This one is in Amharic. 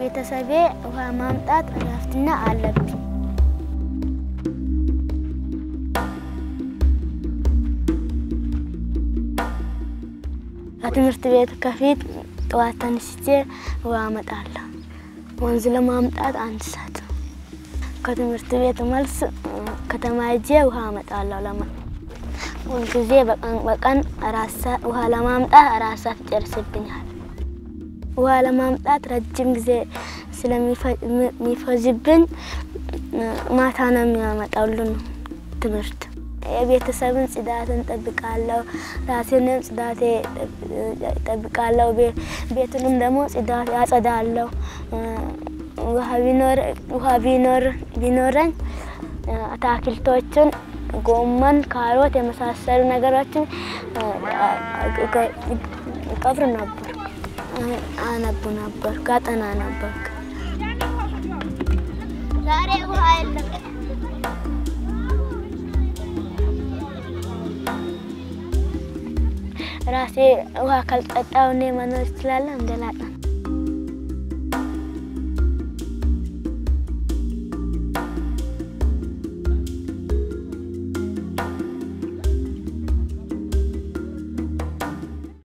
ለቤተሰቤ ውሃ ማምጣት ኃላፊነት አለብኝ። ከትምህርት ቤት ከፊት ጠዋት ተነስቼ ውሃ አመጣለሁ። ወንዝ ለማምጣት አንድ ሰዓት ከትምህርት ቤት መልስ ከተማ ሄጄ ውሃ አመጣለሁ። ለማ ሁልጊዜ በቀን በቀን አራት ሰዓት ውሃ ለማምጣት አራት ሰዓት ይጨርስብኛል። ውሃ ለማምጣት ረጅም ጊዜ ስለሚፈጅብኝ ማታ ነው የሚያመጣው ሁሉን ትምህርት። የቤተሰብን ጽዳትን ጠብቃለሁ፣ ራሴንም ጽዳቴ ጠብቃለሁ። ቤቱንም ደግሞ ጽዳት ያጸዳለሁ። ውሃ ቢኖረኝ አትክልቶችን ጎመን፣ ካሮት የመሳሰሉ ነገሮችን ቀብር ነበር፣ አነቡ ነበር፣ ጋጠና ነበር። ዛሬ ውሃ የለም። ራሴ ውሃ ካልጠጣሁ እኔ መኖር እችላለሁ? እንደላጣ